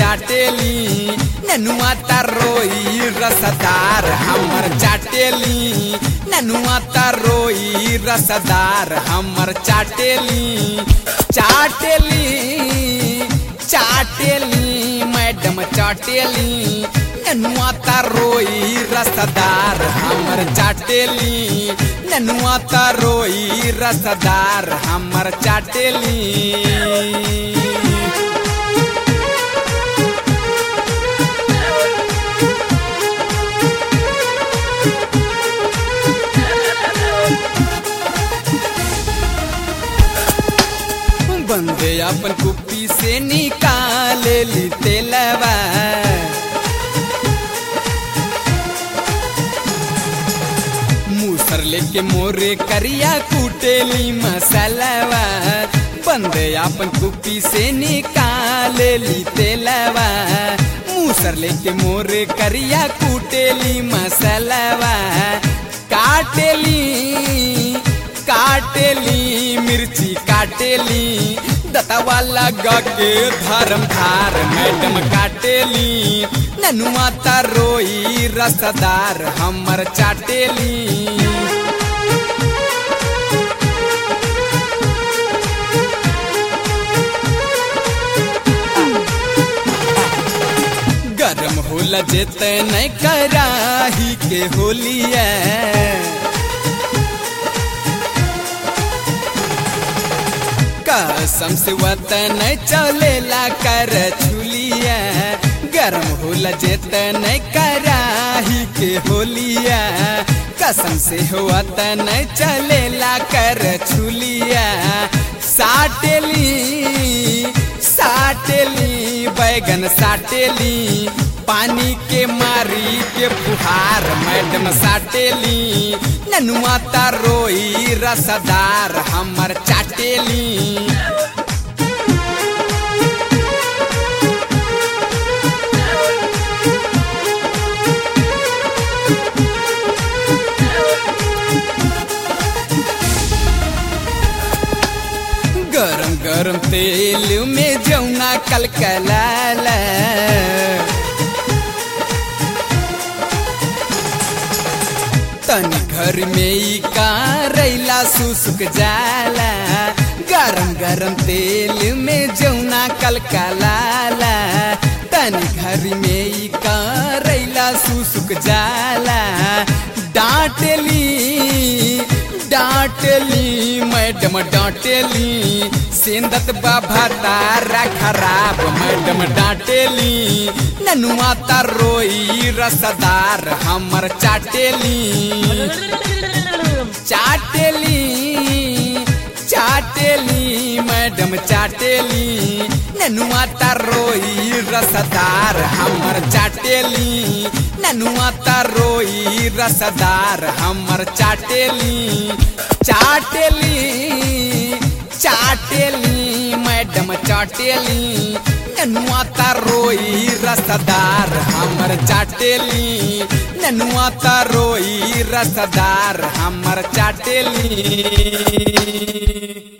चाटेली ननुआ तरोई रसदार हमर चाटेली ननुआ तरोई रसदार हमर चाटेली चाटेली चाटेली मैडम चाटेली ननुआ तरोई रसदार हमर चाटेली ननुआ तरोई रसदार हमर चाटेली बंदे अपन कुप्पी से निकाले ली तेलवा मूसर लेके मोरे करिया कुटेली मसालवा बंदे अपन कुप्पी से निकाले ली तेलवा मूसर लेके मोरे करिया कुटेली मसालवा काटेली काटेली मिर्ची काटेली दतवा लगा के धर्म धार मैडम काटेली ननुआ तरोई रसदार हमर चाटेली गरम होला जेते नहीं कराही के होलिया कसम से वतन चलेला कर छुलिया गरम होला जेतन कराही के होलिया कसम से वतन चलेला कर छुलिया साटेली साटेली बैगन साटेली पानी के मारी के फुहार मैडम साटेली ननुआ तरोई रसदार हमर चाटेली गरम गरम तेल में जौना कलकलाला तनी घर में ई करैला सुसुक जाला गरम गरम तेल में जौना कलकलाला तनी घर में ई करैला सुसुक जाला डांटली डांटली मैडम डांटेली सेंदत बाबा तारा खराब मैडम डांटेली ननुआ तरोई रसदार हमर चाटेली चाटेली चाटेली मैडम चाटेली ननुआ तरोई रसदार हमर चाटेली ननुआ तरोई रसदार हमर चाटेली चाटेली चाटेली मैडम चाटेली ननुआ तरोई रसदार हमर चाटेली ननुआ तरोई रसदार हमर चाटेली